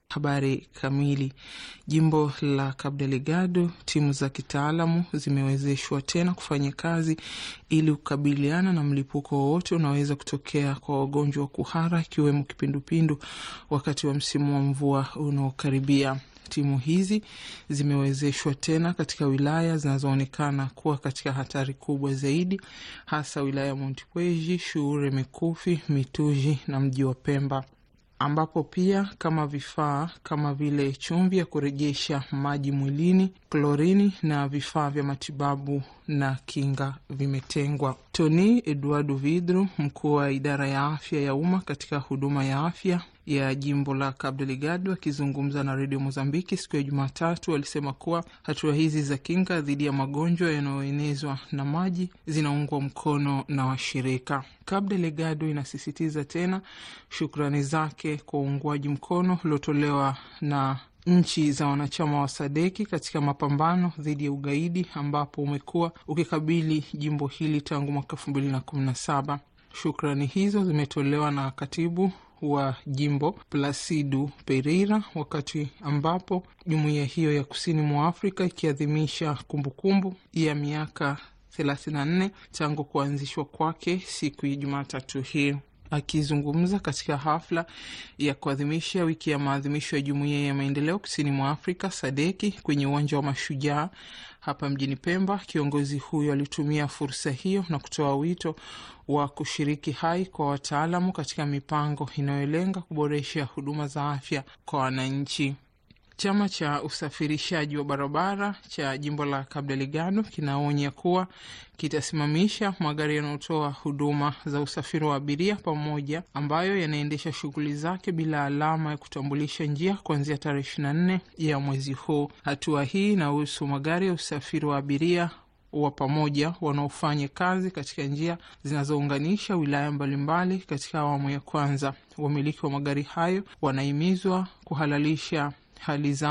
Habari kamili. Jimbo la Cabo Delgado, timu za kitaalamu zimewezeshwa tena kufanya kazi ili kukabiliana na mlipuko wowote unaweza kutokea kwa wagonjwa wa kuhara ikiwemo kipindupindu wakati wa msimu wa mvua unaokaribia. Timu hizi zimewezeshwa tena katika wilaya zinazoonekana kuwa katika hatari kubwa zaidi, hasa wilaya ya Montepuez, Shuure, Mikufi, Mituji na mji wa Pemba ambapo pia kama vifaa kama vile chumvi ya kurejesha maji mwilini, klorini na vifaa vya matibabu na kinga vimetengwa. Tony Eduardo Vidro, mkuu wa idara ya afya ya umma katika huduma ya afya ya jimbo la Cabo Delgado, akizungumza na redio Mozambiki siku ya Jumatatu, alisema kuwa hatua hizi za kinga dhidi ya magonjwa yanayoenezwa na maji zinaungwa mkono na washirika. Cabo Delgado inasisitiza tena shukrani zake kwa uungwaji mkono uliotolewa na nchi za wanachama wa Sadeki katika mapambano dhidi ya ugaidi ambapo umekuwa ukikabili jimbo hili tangu mwaka elfu mbili na kumi na saba. Shukrani hizo zimetolewa na katibu wa jimbo Plasidu Pereira wakati ambapo jumuiya hiyo ya kusini mwa Afrika ikiadhimisha kumbukumbu ya miaka 34 tangu kuanzishwa kwake siku ya Jumatatu hii. Akizungumza katika hafla ya kuadhimisha wiki ya maadhimisho ya jumuiya ya maendeleo kusini mwa Afrika Sadeki kwenye uwanja wa Mashujaa hapa mjini Pemba, kiongozi huyo alitumia fursa hiyo na kutoa wito wa kushiriki hai kwa wataalamu katika mipango inayolenga kuboresha huduma za afya kwa wananchi. Chama cha usafirishaji wa barabara cha jimbo la Cabo Delgado kinaonya kuwa kitasimamisha magari yanayotoa huduma za usafiri wa abiria pamoja ambayo yanaendesha shughuli zake bila alama ya kutambulisha njia kuanzia tarehe ishirini na nne ya mwezi huu. Hatua hii inahusu magari ya usafiri wa abiria wa pamoja wanaofanya kazi katika njia zinazounganisha wilaya mbalimbali katika awamu ya kwanza. Wamiliki wa magari hayo wanahimizwa kuhalalisha hali zao